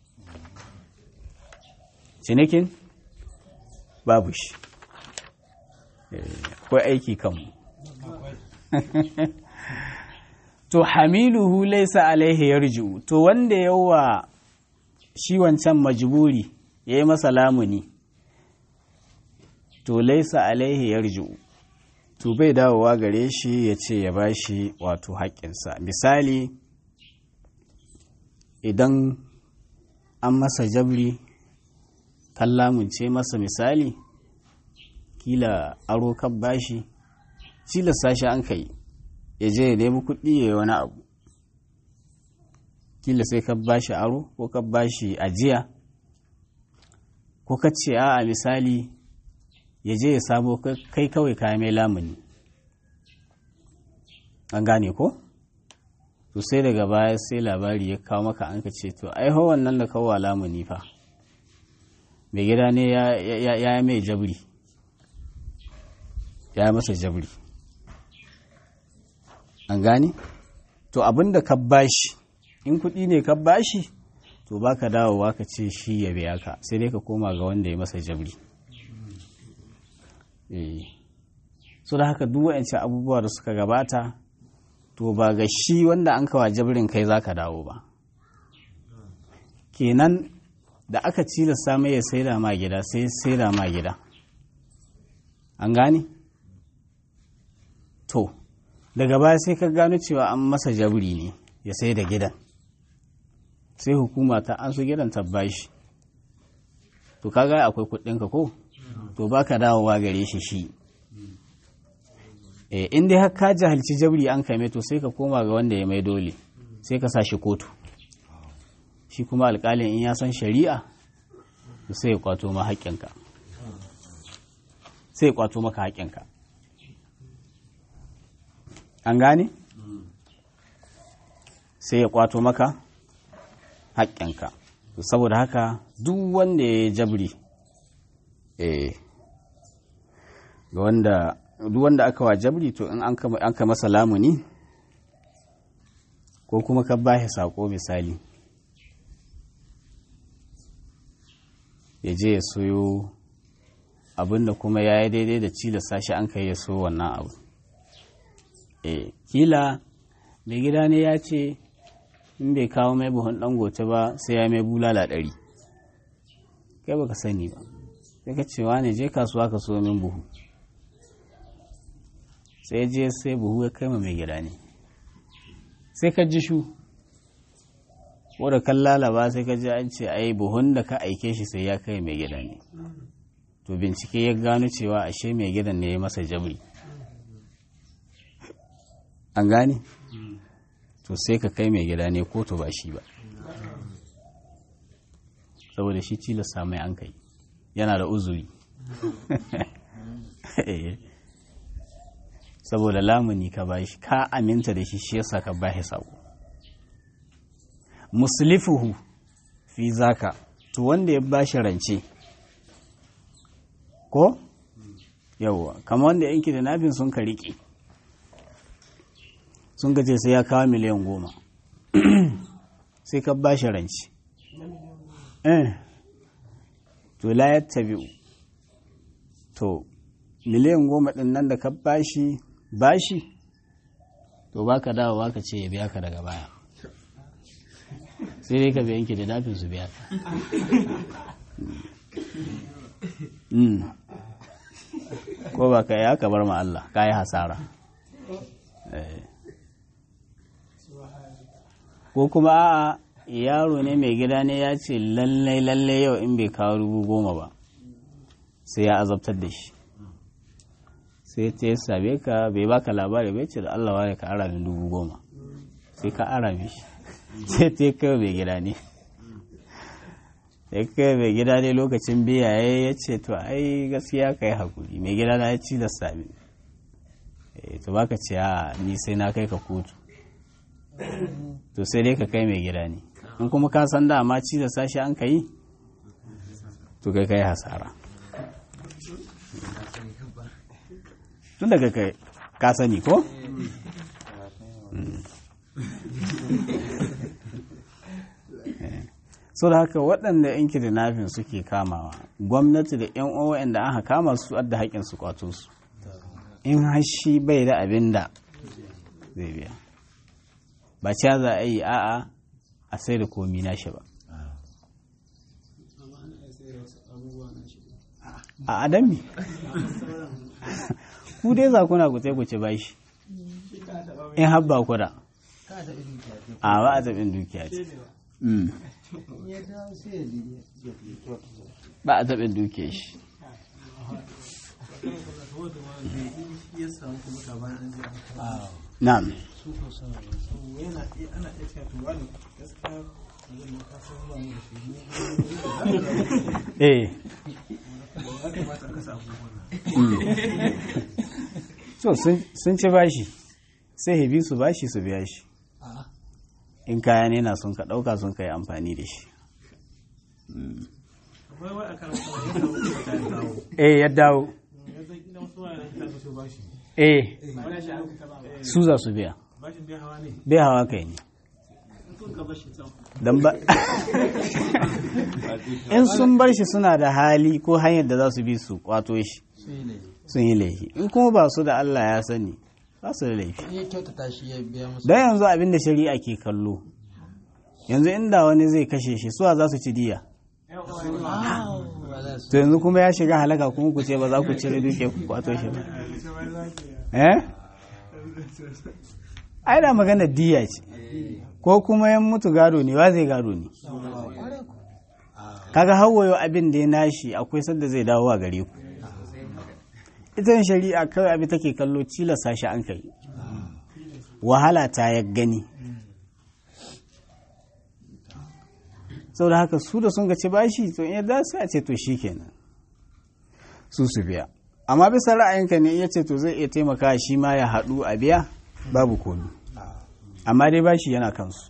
cinikin babu shi akwai aiki kanmu to hamiluhu laisa alaihi yarji'u to wanda yawa shi wancan majburi ya yi masa lamuni to laisa alaihi yarji'u to bai dawowa gare shi ya ce ya bashi wato haƙƙinsa misali idan an masa jabri kan lamunce masa misali kila aro kan bashi tilasta shi an kai ya je ya nemi kuɗi ya yi wani abu kila sai ka bashi aro ko ka bashi ajiya ko ka ce a misali ya je ya samo kai kawai kayan mai lamuni an gane ko to sai daga baya sai labari ya kawo maka an ka ce to ai ho wannan da kawo lamuni fa mai gida ne ya yi mai jabri ya yi masa jabri an gane to abin da ka bashi in kuɗi ne ka bashi to baka dawowa ka ce shi ya biya ka sai dai ka koma ga wanda ya masa jabri so da haka duk wa'ancan abubuwa da suka gabata to ba ga shi wanda an kawa jabrin kai za ka dawo ba kenan da aka cilasta mai ya saida ma gida sai saida ma gida an gane to daga baya sai ka gano cewa an masa jabri ne ya sai da gidan sai hukuma ta an su gidan ta bashi to kaga akwai kuɗinka ko to baka dawowa gare shi shi eh in dai har ka jahilci jabri an kame to sai ka koma ga wanda ya mai dole sai ka sa shi kotu shi kuma alƙalin in ya san shari'a to sai ya kwato ma haƙƙinka sai ya kwato maka haƙƙinka an gane sai ya kwato maka haƙƙinka saboda haka duk wanda ya jabri eh ga wanda duk wanda aka wa jabri to in an ka masa lamuni ko kuma ka bashi sako misali ya je ya soyo abinda kuma ya yi daidai da cilasta shi an kai ya so wannan abu eh kila mai gida ne ya ce in bai kawo mai buhun dangote ba sai ya mai bulala ɗari kai baka sani ba sai ka cewa ne je kasuwa ka so min buhu sai je sai buhu ya kai ma mai gida ne sai ka ji shu wadda kan lalaba sai ka ji an ce ai buhun da ka aike shi sai ya kai mai gida ne to bincike ya gano cewa ashe mai gidan ne ya masa jabri an gane to sai ka kai mai gida ne ko to ba shi ba saboda shi tilasta mai an kai yana da uzuri saboda lamuni ka bashi ka aminta da shi shi yasa ka bashi sako muslifuhu fi zaka to wanda ya bashi rance ko yawwa kama wanda yanki da nafin sun ka riƙe sun gaje sai ya kawo miliyan goma sai ka bashi rance eh to la yattabi'u to miliyan goma ɗin nan da ka bashi bashi to baka dawo baka ce ya biya ka daga baya sai dai ka biyan ki da dafin su biya ko ba ka ya ka bar ma Allah ka yi hasara ko kuma a'a yaro ne mai gida ne ya ce lallai lallai yau in bai kawo dubu goma ba sai ya azabtar da shi sai ta yi same ka bai baka labari bai ce da Allah wani ka ara min dubu goma sai ka ara mishi sai ta yi kai mai gida ne sai kai mai gida ne lokacin biya ya ce to ai gaskiya ka yi hakuri mai gida na ya ci da sami to baka ce a ni sai na kai ka kotu to sai dai ka kai mai gida ne in kuma ka san dama ci da sashi an ka yi to kai ka yi hasara tun daga kai ka sani ko? so da haka waɗanda yan kidnapping suke kamawa gwamnati da yan uwa da aka kama su adda haƙƙin su kwato su in hashi bai da abin da zai biya ba ca za a yi a'a a sai da komi nashi ba a adami ku dai za kuna ku ku ci bashi in habba ku da a ba a taɓin dukiya ce ba a taɓin dukiya shi na'am eh so sun ci bashi sai hebi su bashi su biya shi in kaya ne na sun ka ɗauka sun ka yi amfani da shi eh ya dawo eh su za su biya bai hawa kai ne don ba in sun bar shi suna da hali ko hanyar da za su bi su kwato shi sun yi laifi in kuma ba su da Allah ya sani ba su da laifi don yanzu abin da shari'a ke kallo yanzu inda wani zai kashe shi suwa za su ci diya to yanzu kuma ya shiga halaka kuma ku ce ba za ku cire duke ku kwato shi ba eh ai da magana diya ce ko kuma yan mutu gado ne wa zai gado ne kaga hawayo abin da ya nashi akwai sadda zai dawo a gare ku ita shari'a kawai abin take kallo cilasa shi an kai wahala ta ya gani sau da haka su da sun gaci bashi to in yadda sai a ce to shi kenan su su biya amma bisa ra'ayinka ne iya ce to zai iya taimaka shi ma ya haɗu a biya babu komi amma dai bashi yana kansu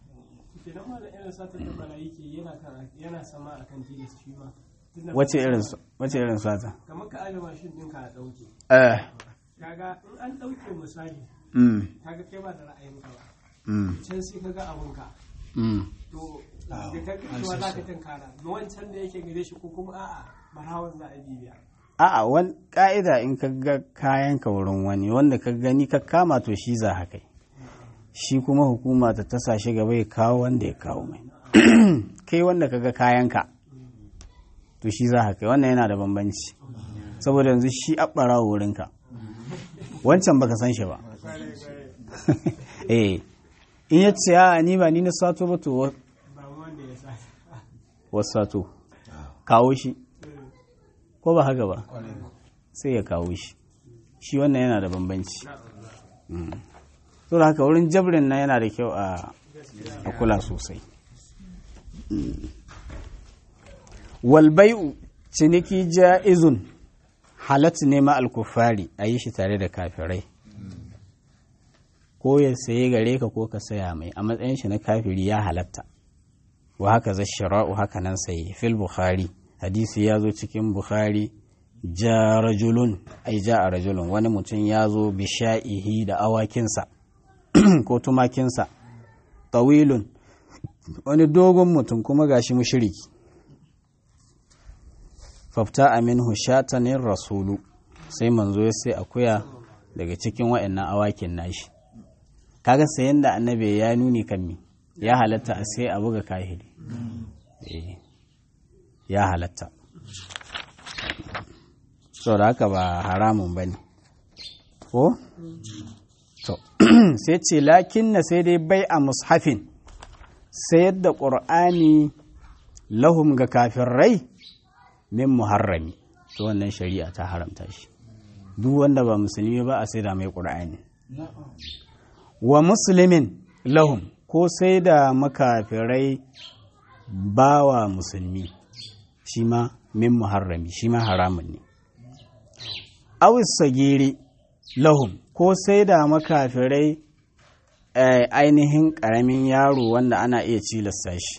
wace irin wace irin sata kamar ka aje mashin ɗinka a ɗauke eh kaga in an ɗauke misali mm kaga kai ba da ra'ayin ka ba mm can sai kaga abun ka mm to da ka cewa za ka tinkara da wancan da yake gare shi ko kuma a'a barawan za a bibiya a'a wani ka'ida in ka ga kayan ka wurin wani wanda ka gani ka kama to shi za haka shi kuma hukuma ta tasa shi gaba ya kawo wanda ya kawo mai kai wanda ka ga kayan ka to shi za haka wannan yana da bambanci saboda yanzu shi abbara wurin ka wancan baka san shi ba eh in ya ce a ni ba ni na sato ba to wa- ba wanda ya sa wasu sato kawo shi ko ba haka ba sai ya kawo shi shi wannan yana da bambanci so da haka wurin jabrin na yana da kyau a a kula sosai Mm. walbai'u ciniki ja'izun halat ne ma alkufari a yi shi tare da kafirai ko ya saye gare ka ko ka saya mai a matsayin shi na kafiri ya halatta wa haka za shira'u haka nan sai fil bukhari hadisi ya zo cikin bukhari ja rajulun ai ja a rajulun wani mutum ya zo bisha'ihi da awakinsa ko tumakinsa tawilun wani dogon mutum kuma gashi mushiriki fafta aminhu shatanin rasulu sai manzo ya sai akuya daga cikin waɗannan awakin nashi kaga sayan da annabi ya nuni kan mi ya halatta a sai a buga kahiri Eh, ya halatta da haka ba haramun ba ne ko? to sai ce lakin na sai dai bai a mushafin sayar da ƙur'ani lahum ga kafirai min muharrami to wannan shari'a ta haramta shi duk wanda ba musulmi ba a sai da mai ƙur'ani wa musulmin lahum ko sai da makafirai bawa musulmi shi ma min muharrami shi ma haramun ne awis sagiri lahum ko sai da makafirai eh, ainihin ƙaramin yaro wanda ana iya cilasta shi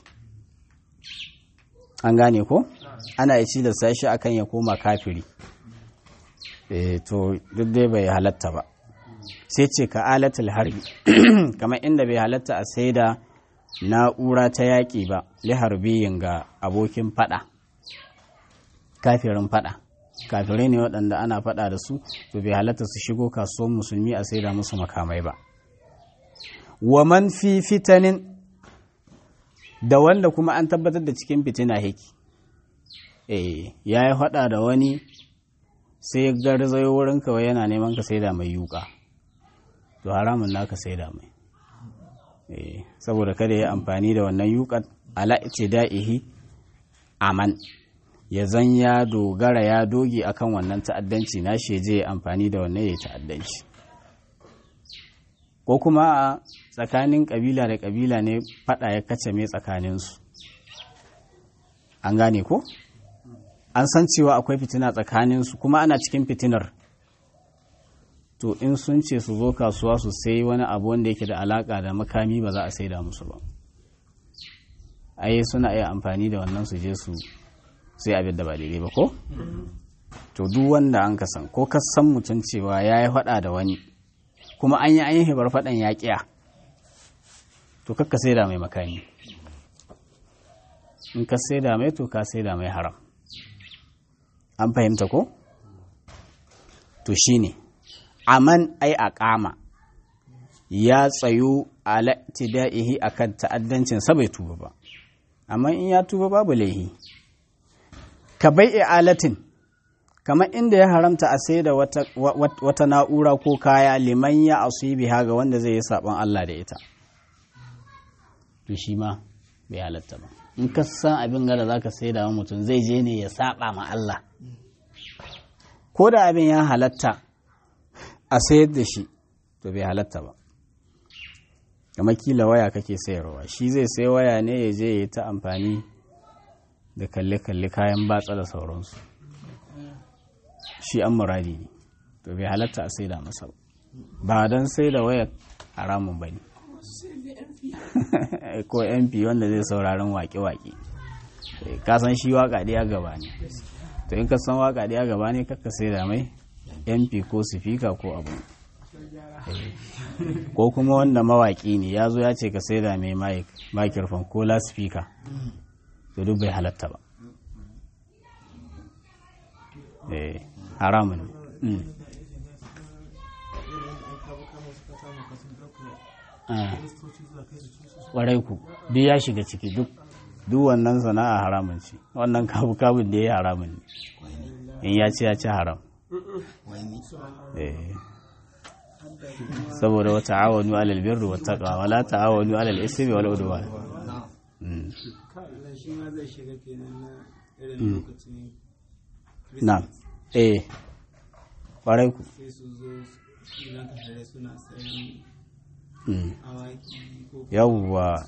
an gane ko ana iya cilasta shi akan ya koma kafiri eh, to duk dai bai halatta ba sai ce ka alatul harbi kamar inda bai halatta a sai da na'ura ta yaƙi ba liharbiyin ga abokin fada kafirin fada kafirai ne waɗanda ana fada da su to bai halatta su shigo kasuwan musulmi a sai da musu makamai ba wa man fi fitanin da wanda kuma an tabbatar da cikin fitina heki eh ya yi fada da wani sai ya garzayo wurin kawai yana neman ka sai da mai yuka to haramun naka sai da mai Eh, saboda kada ya amfani da wannan yukat ala da'ihi aman ya zan ya dogara ya doge akan wannan ta'addanci na shi je ya amfani da wannan ya yi ta'addanci ko kuma a tsakanin kabila da kabila ne fada ya kace mai tsakaninsu an gane ko an san cewa akwai fitina tsakaninsu kuma ana cikin fitinar to in sun ce su zo kasuwa su sai wani abu wanda yake da alaka da makami ba za a saida musu ba ai suna iya amfani da wannan su je su sai abin da ba daidai ba ko to duk wanda an kasan ko ka san mutum cewa ya yi faɗa da wani kuma an yi an yi hibar faɗan ya ƙiya to kakka sai da mai makami in ka sai da mai to ka sai da mai haram an fahimta ko to shine aman ai a kama ya tsayu ala tida'ihi akan ta'addancin sa bai tuba ba amma in ya tuba babu laihi ka bai alatin kamar inda ya haramta a sai da wata, wata na'ura ko kaya liman ya biha ga wanda zai yi saɓon Allah da ita to shi ma bai halatta ba in ka san abin gada za ka sai da mutum zai je ne ya saɓa ma Allah ko da abin ya halatta a sayar da shi to bai halatta ba kamar kila waya kake sayarwa shi zai sai waya ne ya je ya ta amfani da kalle-kalle kayan batsa da sauransu shi an muradi ne to bai halatta a sai da masa ba don sai da wayar haramun ba ne ko mp wanda zai sauraron wake-wake kasan shi waka ɗaya gaba ne to in ka san waka ɗaya gaba ne kakka sai da mai mp ko sifika ko abu ko kuma wanda mawaki ne ya zo ya ce ka sai da mai microphone ko lasifika to duk bai halatta ba haramun ƙwarai ku duk ya shiga ciki duk duk wannan sana'a haramun ce wannan kabu kabun da ya yi haramun ne in ya ci ya ci haram saboda wata awonu alal birru wa taqwa wala ta'awanu alal ismi wal udwan na eh ƙwarai ku yawwa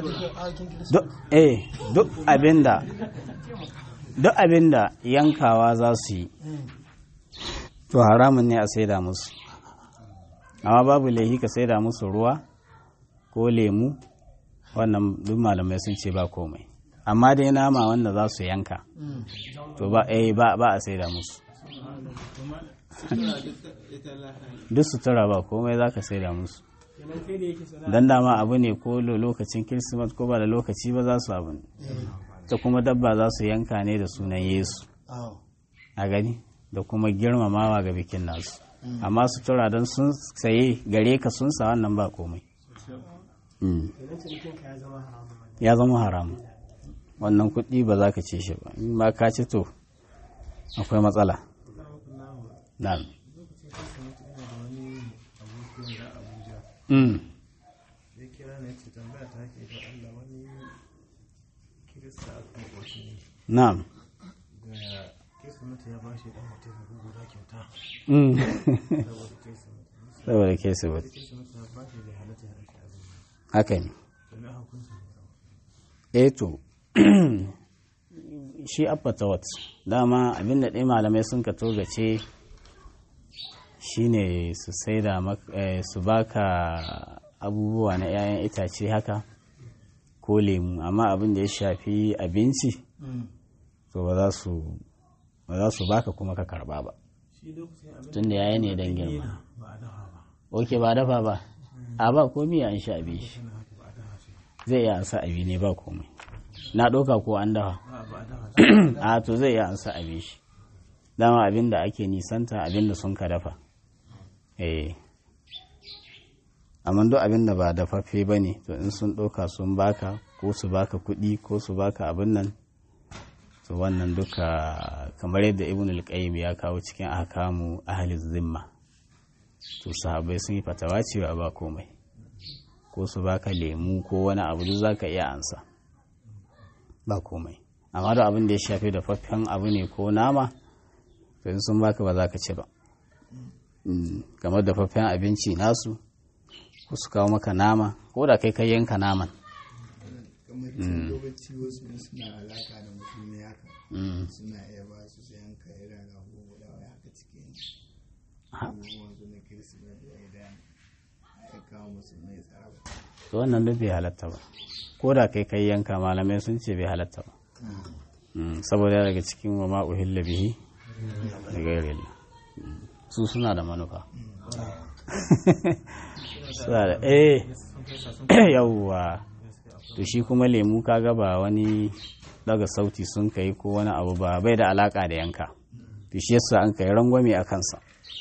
eh duk abinda duk abinda yankawa za su yi to haramun ne a saida musu amma babu laihi ka saida musu ruwa ko lemu wannan duk malamai sun ce ba komai amma dai nama wanda za su yanka to ba eh ba ba a saida musu duk sutura ba komai za ka saida musu don dama abu ne ko lokacin kirsimas ko ba da lokaci ba za su abu ne ta kuma dabba za su yanka ne da sunan yesu a gani da kuma girmamawa ga bikin nasu amma sutura don sun saye gare ka sun sa wannan ba komai ya zama haramu wannan kuɗi ba za ka ce shi ba in ba ka ci to akwai matsala na'am Mm. ya kira na ce tambaya ta ke da Allah wani kirista a makwacin ne Na'am. da kirsimata ya bashi dan mutum guda kyauta Mm. saboda kirsimata Saboda ke su ba. kirsimata ya bashi da halatta ya rake azumi Haka ne. domin a hukunsa ne Eh to, shi abbatawat dama abin da ɗaya malamai sun ka togace shi ne su saida mak- eh, su baka abubuwa na 'ya'yan itace haka ko lemu amma abin da ya shafi abinci to ba za su ba za su baka kuma ka karba ba shi lokacin abin tun da yayi ne don girma ba a dafa ba oke ba dafa ba a ba komi an sha abi shi tana haka ba a dafa shi zai iya ansa abi ne ba komai na ɗauka ko an dafa ba ba a dafa shi a to zai iya ansa abin shi dama abin da ake nisanta abin da sun ka dafa eh amma duk abin da ba dafaffe ba ne to in sun ɗauka sun baka ko su baka kuɗi ko su baka abin nan to wannan duka kamar yadda ibn al-qayyim ya kawo cikin ahkamu ahli zimma to sahabbai sun yi fatawa cewa ba komai ko su baka lemu ko wani abu duk zaka iya ansa ba komai amma da abin da ya shafi da faffen abu ne ko nama to in sun baka ba za ka ci ba Mm, kamar da faffen abinci nasu ko su kawo maka nama ko da kai kai yanka naman kamar cin lokaci wasu suna alaka da mutum ne haka Mm. suna iya ba su sayan ka irin rago guda wai haka cikin wanzu na kirsimeti idan ya kawo musulmai tsara to wannan duk bai halatta ba ko da kai kai yanka malamai sun ce bai halatta ba Mm, saboda daga cikin wa ma uhilla bihi da gairi su suna da manufa suna da eh yawwa to shi kuma lemu kaga ba wani daga sauti sun kai ko wani abu ba bai da alaka da yanka to shi yasa an kai rangwame a kansa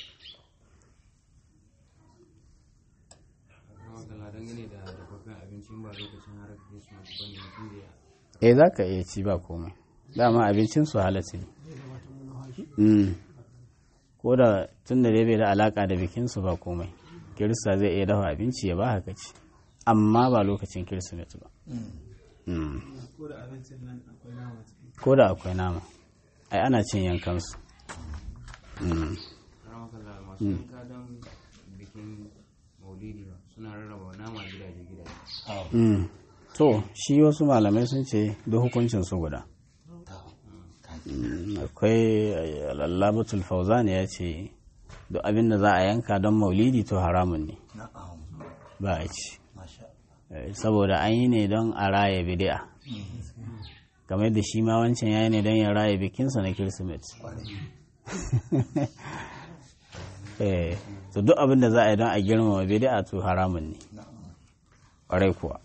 eh za ka iya ci ba komai dama abincin su halatta ne Mm. ko da tun da dai bai da alaka da bikinsu ba komai kirista zai iya dafa abinci ya ba haka ci amma ba lokacin kirsimeti ba Mm. ko da abincin nan akwai nama ciki ko da akwai nama ai ana cin yankansu Mm. masu yanka don bikin maulidi ba suna rarraba nama gidaje gidaje Mm. to shi wasu malamai sun ce duk hukuncin su guda Mm, akwai eh, lallabatul fauzan ya ce duk abin da za a yanka don maulidi to haramun ne ba a ci Eh, saboda an yi ne don a raya bidi'a kamar da shi ma wancan ya yi ne don ya raya bikinsa na kirsimeti eh to duk abin da za a yi don a girmama bidi'a to haramun ne ƙwarai kuwa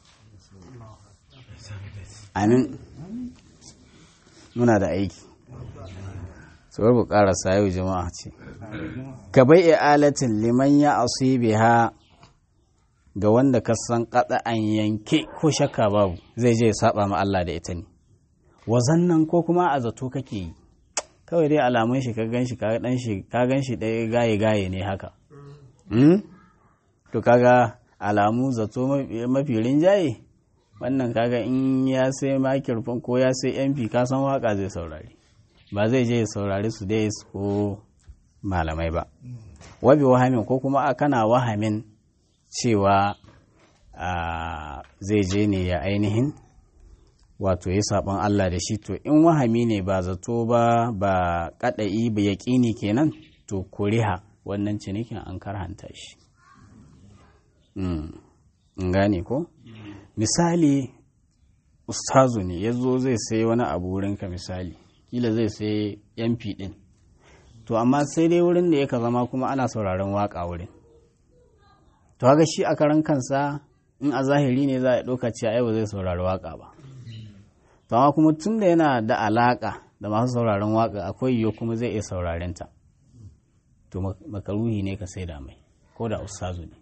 amin muna da aiki tsohon bu ƙarasa yau jama'a ce ka bai alatin liman ya biha ga wanda ka san an yanke ko shakka babu zai je ya saba ma Allah da ita ne wazannan ko kuma a zato kake yi kawai dai alamun shi ka gan shi ka dan shi ka gan shi ɗaya gaye gaye ne haka hmm? to kaga alamu zato mafi- mafi rinjaye wannan kaga in ya sai makirfon ko ya sai mp ka san waka zai saurari ba zai je ya saurari su dai ko malamai ba wabi wahamin ko kuma a kana wahamin cewa a, zai je ne ya ainihin wato ya saban Allah da shi to in wahami ne ba zato ba ba kadai ba yaƙini kenan to kuriha wannan cinikin an karhanta shi Mm. in gane ko misali ustazu ne ya zo zai sai wani abu wurinka misali kila zai sai mp din to amma sai dai wurin da yaka zama kuma ana sauraron waka wurin to haka shi a karan kansa in a zahiri ne za a ɗauka cewa ai ba zai saurari waka ba to amma kuma tun da yana da alaka da masu sauraron waka akwai yiwu kuma zai iya sauraren ta to mak- makaruhi ne ka sai da mai ko da ustazu ne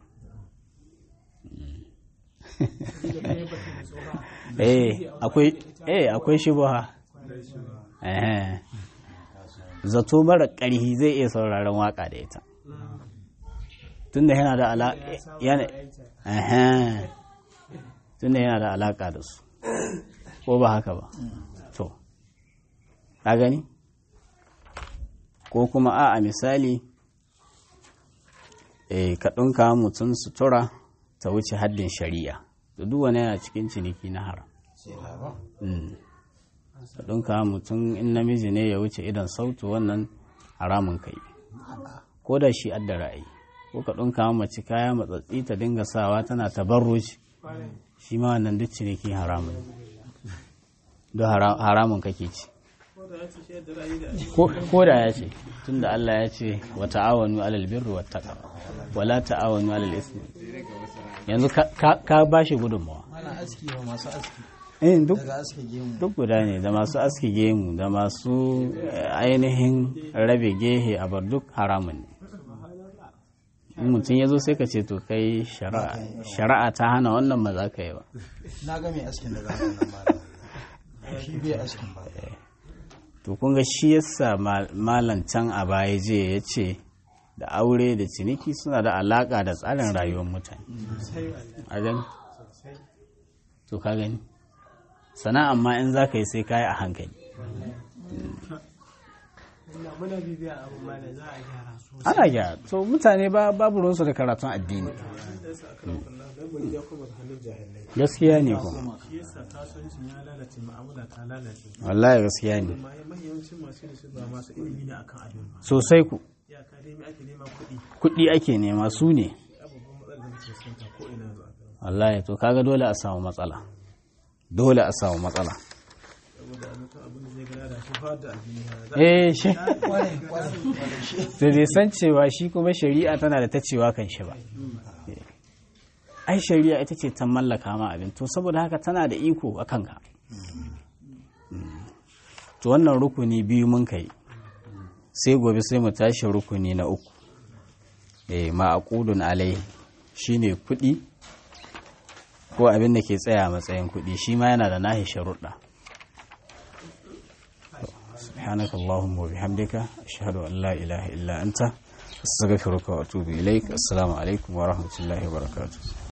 eh akwai eh akwai shubha eh zato mara ƙarhi zai iya sauraron waka da ita tunda yana da ala yana eh tunda yana da alaka da su ko ba haka ba to ka gani ko kuma a a misali eh ka ɗinka mutum sutura ta wuce haddin shari'a da duk wani yana cikin ciniki na haram Mm. ka ɗinka mutum in namiji ne ya wuce idan sautu wannan haramun kai ko da shi adda ra'ayi ko ka ɗinka mace kaya matsatsi ta dinga sawa tana tabarruci shi ma wannan duk ciniki haramun don haramun kake ci ko ko da ya ce tunda Allah ya ce wa ta'awanu alal birri wat taqwa wala ta'awanu alal ismi yanzu ka- ka ka bashi gudunmawa ana aski wa masu aski eh duk daga aski gemu duk guda ne da masu aski gemu da masu eh, ainihin rabe gehe a bar duk haramun ne in mutum ya zo sai ka ce to kai shari'a shari'a ta hana wannan ba za ka yi ba na ga mai askin daga hannun malam shi bai askin ba to kun ga shi yasa mal- malam can a baya je ya ce da aure da ciniki suna da alaka da tsarin rayuwar mutane a gani to ka gani sana'an ma in za ka yi sai ka yi a hankali Ina muna bibiya abin ma da za a gyara su ana gyara to mutane ba babu ruwansu da karatun addini gaskiya ne kuma shi yasa kasuwancin ya lalace ma'amala ta lalace wallahi gaskiya ne amma mahimmancin masu yin su ba masu ilimi ne akan abin ba sosai ku ya ka dai me ake nema kuɗi kuɗi ake nema su ne abubuwan matsalar da muke fuskanta ko ina zuwa kan wallahi to kaga dole a samu matsala dole a samu matsala saboda mutum abin da zai gana da shi fa da addini ya za eh shi kwarai kwarai kwarai shi da bai san cewa shi kuma shari'a tana da ta cewa kan shi ba ai shari'a ita ce ta mallaka ma abin to saboda haka tana da iko a kanka to wannan rukuni biyu mun kai sai gobe sai mu tashi rukuni na uku eh ma'aqudun alai shine kuɗi ko abin da ke tsaya a matsayin kuɗi shi ma yana da nahi sharuɗa سبحانك اللهم وبحمدك أشهد أن لا إله إلا أنت أستغفرك وأتوب إليك السلام عليكم ورحمة الله وبركاته